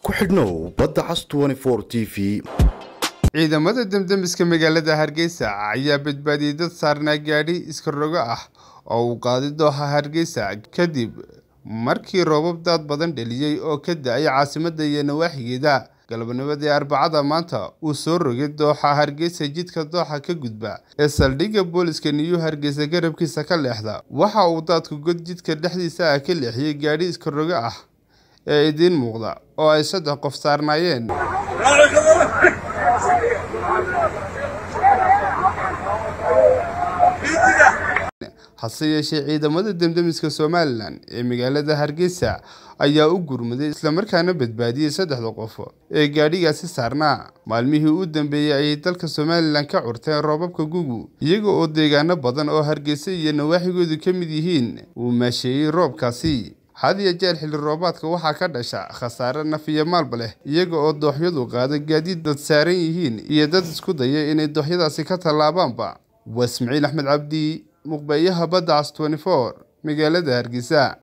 ku xidhnow badda cas t v ciidamada demdemiska magaalada hargeysa ayaa badbaadiyey dad saarnaa gaadhi iska rogo ah oo uu qaaday dooxa hargeysa kadib markii roobab daad badan dheliyey oo ka da-ay caasimadda iyo nawaaxigeeda galabnimadii arbacada maanta uu soo rogay dooxa hargeysa jidka dooxa ka gudba ee saldhigga booliska niyu hargeysa garabkiisa ka leexda waxa uu daadku god jidka dhexdiisa ah ka leexiyey gaadhi iska rogo ah ee idiin muuqda oo ay saddex qof saarnaayeen hase yeeshee ciidamada demdemiska somalilan ee magaalada hargeysa ayaa u gurmaday islamarkaana badbaadiyey saddexda qof ee gaadhigaasi saarnaa maalmihii u dambeeyey ayay dalka somalilan ka curteen roobabka gugu iyaga oo deegaano badan oo hargeysa iyo nawaaxigoodu ka mid yihiin uu maasheeyey roobkaasi had iyo jeer xilli roobaadka waxaa ka dhasha khasaare naf iyo maalba leh iyaga oo dooxyadu qaada gaadiid dad saaran yihiin iyo dad isku daya inay dooxyadaasi ka tallaabaanba waa ismaciil axmed cabdi muqbeeyaha badda cas magaalada hargeysa